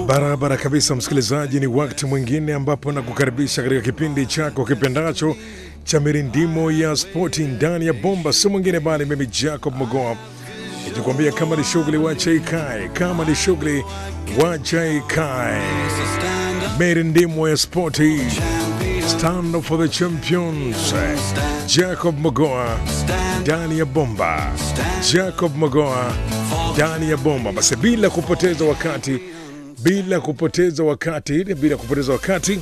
Barabara kabisa, msikilizaji, ni wakati mwingine ambapo nakukaribisha katika kipindi chako kipendacho cha mirindimo ya spoti ndani ya bomba, si mwingine bali mimi Jacob Mogoa nikikwambia kama ni shughuli wacha ikae, kama ni shughuli wacha ikae. Mirindimo ya spoti, stand up for the champions. Jacob Mogoa ndani ya bomba, Jacob Mogoa ndani ya bomba. Basi bila kupoteza wakati bila kupoteza wakati bila kupoteza wakati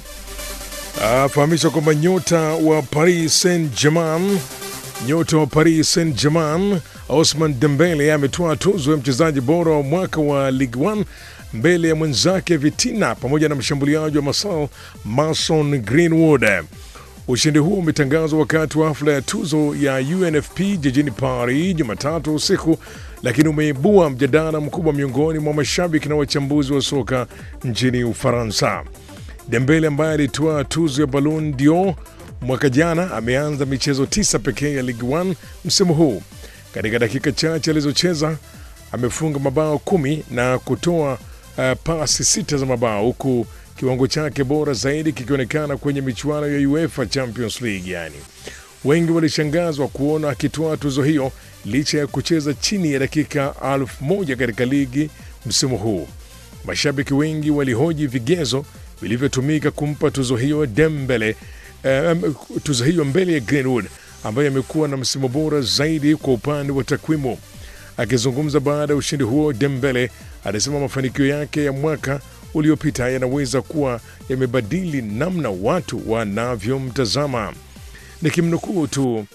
afahamisha kwamba nyota wa Paris Saint Germain nyota wa Paris Saint Germain Osman Dembele ametoa tuzo ya mchezaji bora wa mwaka wa Ligue 1 mbele ya mwenzake Vitina pamoja na mshambuliaji wa Marseille Mason Greenwood. Ushindi huo umetangazwa wakati wa hafla ya tuzo ya UNFP jijini Paris Jumatatu usiku, lakini umeibua mjadala mkubwa miongoni mwa mashabiki na wachambuzi wa soka nchini Ufaransa. Dembele ambaye alitoa tuzo ya Ballon d'Or mwaka jana ameanza michezo tisa pekee ya Ligue 1 msimu huu. Katika dakika chache alizocheza amefunga mabao kumi na kutoa uh, pasi sita za mabao huku kiwango chake bora zaidi kikionekana kwenye michuano ya UEFA Champions League. Yani wengi walishangazwa kuona akitoa tuzo hiyo licha ya kucheza chini ya dakika elfu moja katika ligi msimu huu. Mashabiki wengi walihoji vigezo vilivyotumika kumpa tuzo hiyo Dembele, eh, tuzo hiyo mbele ya Greenwood ambaye amekuwa na msimu bora zaidi kwa upande wa takwimu. Akizungumza baada ya ushindi huo, Dembele alisema mafanikio yake ya mwaka uliopita yanaweza kuwa yamebadili namna watu wanavyomtazama. Nikimnukuu tu,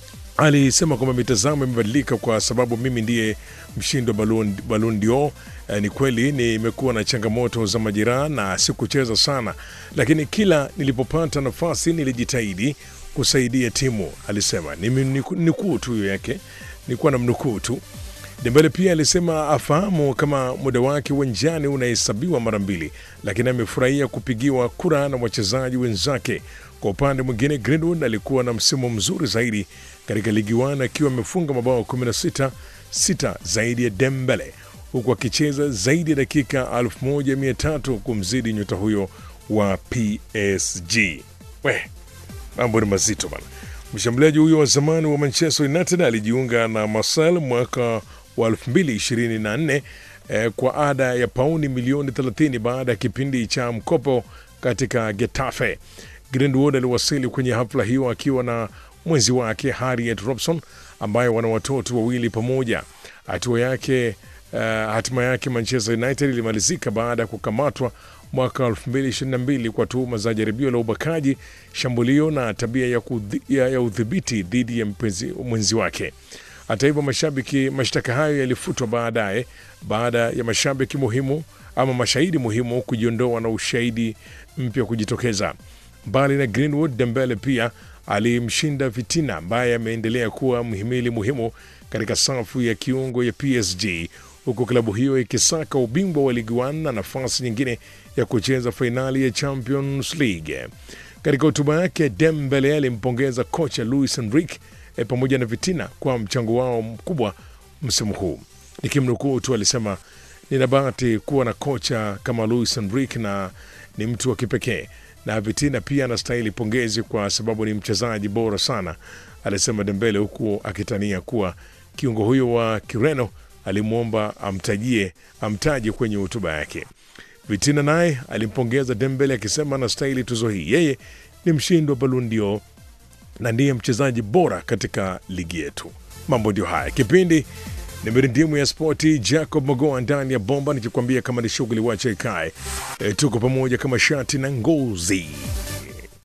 alisema kwamba mitazamo imebadilika kwa sababu mimi ndiye mshindi wa Ballon Ballon d'Or. Eh, ni kweli nimekuwa na changamoto za majeraha na sikucheza sana, lakini kila nilipopata nafasi nilijitahidi kusaidia timu, alisema. Ni nukuu tu hiyo yake, nilikuwa na mnukuu tu. Dembele pia alisema afahamu kama muda wake uwanjani unahesabiwa mara mbili, lakini amefurahia kupigiwa kura na wachezaji wenzake. Kwa upande mwingine, Greenwood alikuwa na msimu mzuri zaidi katika ligi 1 akiwa amefunga mabao 16 sita zaidi ya Dembele, huku akicheza zaidi ya dakika 1300 kumzidi nyota huyo wa PSG. We, mambo ni mazito bana. Mshambuliaji huyo wa zamani wa Manchester United alijiunga na Marseille mwaka wa 2024 eh, kwa ada ya pauni milioni 30 baada ya kipindi cha mkopo katika Getafe. Greenwood aliwasili kwenye hafla hiyo akiwa na mwenzi wake Harriet Robson ambaye wana watoto wawili pamoja. Hatua yake uh, hatima yake Manchester United ilimalizika baada ya kukamatwa mwaka 2022 kwa tuhuma za jaribio la ubakaji, shambulio na tabia ya, kudhi, ya, ya udhibiti dhidi ya mpenzi, mwenzi wake. Hata hivyo, mashabiki mashtaka hayo yalifutwa baadaye baada ya mashabiki muhimu ama mashahidi muhimu kujiondoa na ushahidi mpya kujitokeza. Mbali na Greenwood, Dembele pia alimshinda Vitina ambaye ameendelea kuwa mhimili muhimu katika safu ya kiungo ya PSG huku klabu hiyo ikisaka ubingwa wa Ligue 1 na nafasi nyingine ya kucheza fainali ya Champions League. Katika hotuba yake, Dembele alimpongeza kocha Luis Enrique e, pamoja na Vitina kwa mchango wao mkubwa msimu huu. Nikimnukuu tu, alisema nina bahati kuwa na kocha kama Luis Enrique na ni mtu wa kipekee na Vitina pia anastahili pongezi kwa sababu ni mchezaji bora sana, alisema Dembele, huku akitania kuwa kiungo huyo wa Kireno alimwomba amtajie amtaje kwenye hotuba yake. Vitina naye alimpongeza Dembele akisema anastahili tuzo hii, yeye ni mshindi wa Ballon d'Or na ndiye mchezaji bora katika ligi yetu. Mambo ndio haya, kipindi ni mirindimu ya spoti. Jacob Mogoa ndani ya bomba, nikikwambia kama ni shughuli wacha ikae. E, tuko pamoja kama shati na ngozi.